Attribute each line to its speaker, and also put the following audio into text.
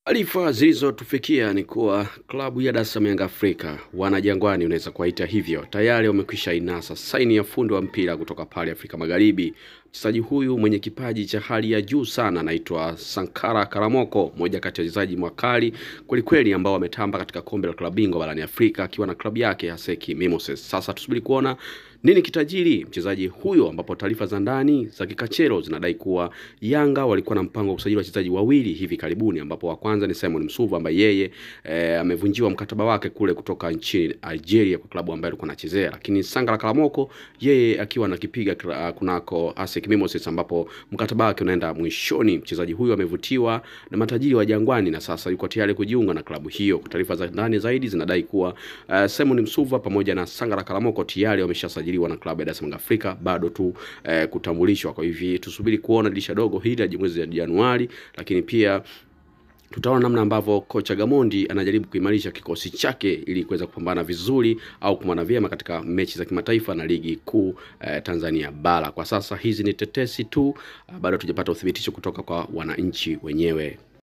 Speaker 1: Taarifa zilizotufikia ni kuwa klabu ya Dar es Salaam Yanga Afrika wana Jangwani, unaweza kuwaita hivyo, tayari wamekwisha inasa saini ya fundi wa mpira kutoka pale Afrika Magharibi. Mchezaji huyu mwenye kipaji cha hali ya juu sana anaitwa Sankara Karamoko, mmoja kati ya wachezaji mwakali kwelikweli ambao wametamba katika kombe la klabu bingwa barani Afrika akiwa na klabu yake Haseki Mimosas. Sasa tusubiri kuona nini kitajiri mchezaji huyo, ambapo taarifa za ndani za kikachero zinadai kuwa Yanga walikuwa na mpango wa kusajili wachezaji wawili hivi karibuni, ambapo wa kwanza ni Simon Msuva ambaye yeye e, amevunjiwa mkataba wake kule kutoka nchini Algeria kwa klabu ambayo alikuwa anachezea, lakini Sangala Kalamoko yeye akiwa anakipiga kunako ASEC Mimosas ambapo mkataba wake unaenda mwishoni. Mchezaji huyo amevutiwa na matajiri wa Jangwani na sasa yuko tayari kujiunga na klabu hiyo. Taarifa za ndani zaidi zinadai kuwa uh, Simon Msuva pamoja na Sangala Kalamoko tayari wameshasajiliwa na klabu ya Dar es Salaam Afrika, bado tu uh, kutambulishwa. Kwa hivyo tusubiri kuona dirisha dogo hili la mwezi wa Januari, lakini pia tutaona namna ambavyo kocha Gamondi anajaribu kuimarisha kikosi chake ili kuweza kupambana vizuri au kupambana vyema katika mechi za kimataifa na ligi kuu eh, Tanzania bara. Kwa sasa hizi ni tetesi tu, bado hatujapata uthibitisho kutoka kwa wananchi wenyewe.